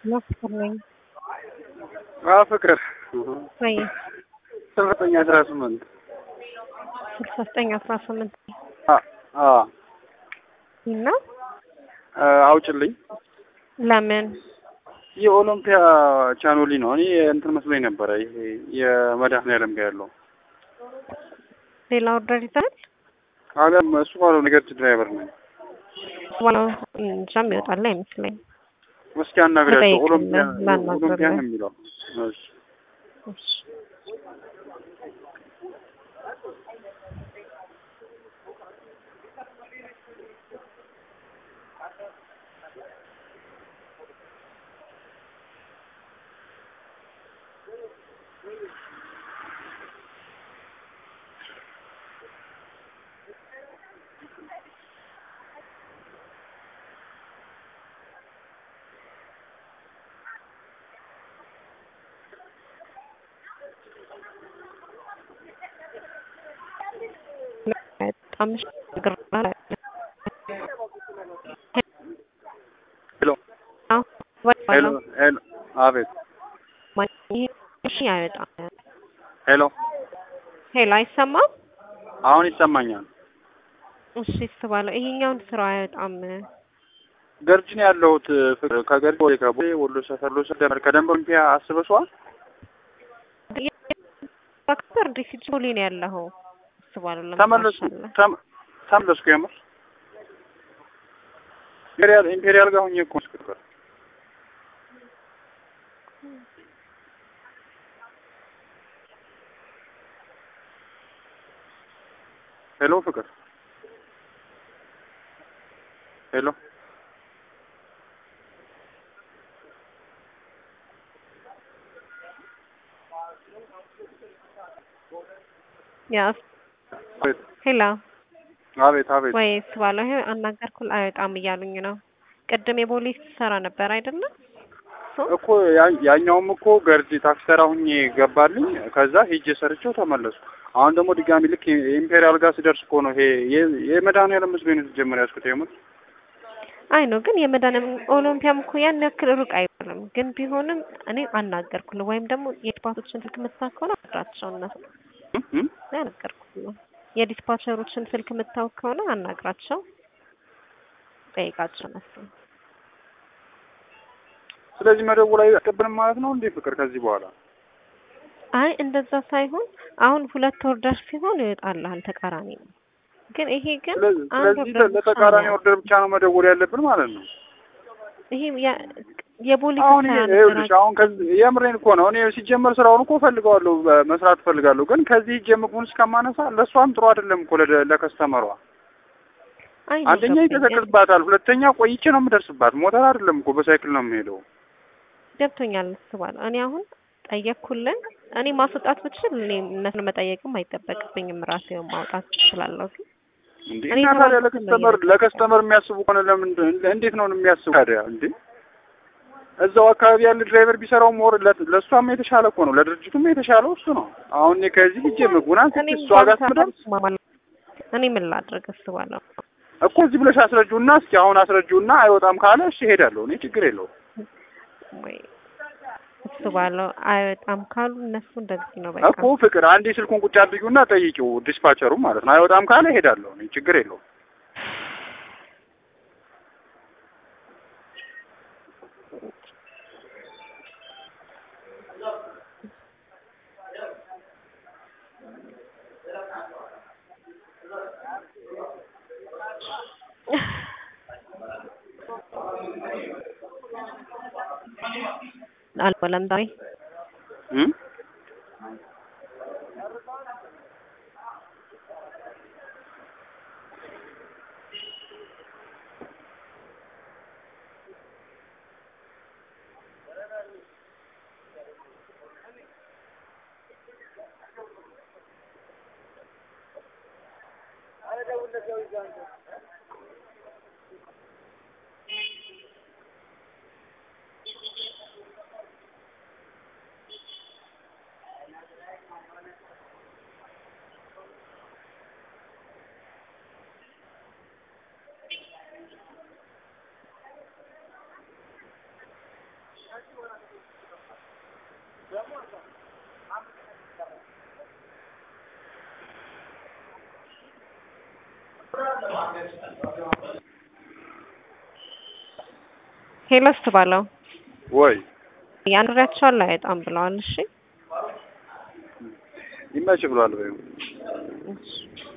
ነው ፍቅር ነኝ። አዎ ፍቅር ወይ ስልሳ ዘጠኝ አስራ ስምንት ስልሳ ዘጠኝ አስራ ስምንት አዎ እና አውጭልኝ ለምን የኦሎምፒያ ቻኖሊ ነው። እኔ እንትን መስሎኝ ነበረ ይሄ የመድኃኒዓለም ጋር ያለው ሌላ ኦርደር ይዛል አለም እሱ ባለው ነገር ድራይቨር ነኝ። ዋናው እንጃም ይወጣል አይመስለኝ። እስኪ አናግሪያቸው። ልጠይቅልህ፣ ኦሎምፒያ ላናግርልህ። ኦሎምፒያ ነው የሚለው። እሺ እሺ በጣም ግራ ሄሎ ሄሎ ሄሎ አቤት እሺ አይወጣም። ሄሎ ሄሎ አይሰማም። አሁን ይሰማኛል። እሺ እስባለሁ ይሄኛውን ስራ አይወጣም። ገርጂ ነው ያለሁት። ፍቅር ከገርጂ ወደ ከቦሌ ወሎ ሰፈር ሎ ሰደመር ከደንብ ኦሎምፒያ አስበሽዋል? ባክበር እንዴ ሲጆሊ ነው ያለኸው? እስባለሁ ተመለስኩ ተመ- ተመለስኩ። የምር ኢምፔሪያል ኢምፔሪያል ጋር ሆኜ እኮ ነው ፍቅር ሄሎ ፍቅር ሄሎ ያ አቤት ሄሎ አቤት አቤት ወይ እስባለሁ ይሄ አናገርኩል አይወጣም እያሉኝ ነው። ቅድም የፖሊስ ሰራ ነበር አይደለም? እኮ ያ- ያኛውም እኮ ገርጂ ታክሲ ተራ ሁኜ ገባልኝ። ከዛ ሄጄ ሰርቼው ተመለስኩ። አሁን ደግሞ ድጋሚ ልክ ኢምፔሪያል ጋር ስደርስ እኮ ነው ይሄ የ- የመድኃኒዓለም መስሎኝ ነው ሲጀመር ያዝኩት። የምር አይ ነው ግን የመድኃኒዓለም ኦሎምፒያም እኮ ያን ያክል ሩቅ አይባልም። ግን ቢሆንም እኔ አናገርኩል ወይም ደግሞ የዲስፓቾችን ስልክ የምታውቅ ከሆነ አናግራቸው እነሱ እም እም አናገርኩል የዲስፓቸሮችን ስልክ የምታውቅ ከሆነ አናግራቸው ጠይቃቸው እነሱ ስለዚህ መደወል አይቀብልም ማለት ነው እንዴ ፍቅር? ከዚህ በኋላ አይ እንደዛ ሳይሆን አሁን ሁለት ኦርደር ሲሆን ይወጣልሃል ተቃራኒ ነው። ግን ይሄ ግን ስለዚህ አንድ ስለዚህ ኦርደር ብቻ ለተቃራኒ ነው። ኦርደር ብቻ ነው መደወል ያለብን ማለት ነው። ይሄ ያ- የፖሊስ አሁን ስራ ይሄ- ይኸውልሽ ነበር። አሁን ከዚህ የምሬን እኮ ነው። እኔ ሲጀመር ስራውን እኮ ፈልገዋለሁ መስራት ፈልጋለሁ። ግን ከዚህ ሂጅ ምግቡን እስከማነሳ ለእሷም ጥሩ አይደለም እኮ ለደ- ለከስተመሯ አይ ነው አንደኛ ገብቶኛል። ይቀዘቅዝባታል፣ ሁለተኛ ቆይቼ ነው የምደርስባት። ሞተር አይደለም እኮ በሳይክል ነው የምሄደው። ገብቶኛል እስባለሁ። እኔ አሁን ጠየቅኩልን። እኔ ማስወጣት ብችል እኔ እነሱን መጠየቅም አይጠበቅብኝም ራሴው ማውጣት እችላለሁ። ግን እንዴ እኔ እና ታዲያ ተባልኩት ነው ለከስተመር እየመጣሁ ለከስተመር የሚያስቡ ከሆነ ለምን እንዴት ነው የሚያስቡ ታዲያ? እንዴ እዛው አካባቢ ያለ ድራይቨር ቢሰራው ሞር ለእሷም የተሻለ እኮ ነው፣ ለድርጅቱም የተሻለው እሱ ነው። አሁን እኔ ከዚህ ሂጅ ምግቡን አንስቼ እኔም እሷ ጋር ባንተ ስምደርስ እስማማለሁ። እኔ ምን ላድርግ እስባለሁ። እኮ እዚህ ብለሽ አስረጁና እስኪ አሁን አስረጁና አይወጣም ካለ እሺ እሄዳለሁ። እኔ ችግር የለውም። ወይ እስባለሁ አይወጣም ካሉ እነሱ እንደዚህ ነው በቃ። እኮ ፍቅር አንዴ ስልኩን ቁጭ አድርጊውና ጠይቂው ዲስፓቸሩ ማለት ነው። አይወጣም ካለ እሄዳለሁ። እኔ ችግር የለውም። አልበለም ዛሬ እም? ሄሎስ ባለው ወይ ያንሪያቸዋል አይጣም ብለዋል። እሺ ይመች ብሏል በይው እሺ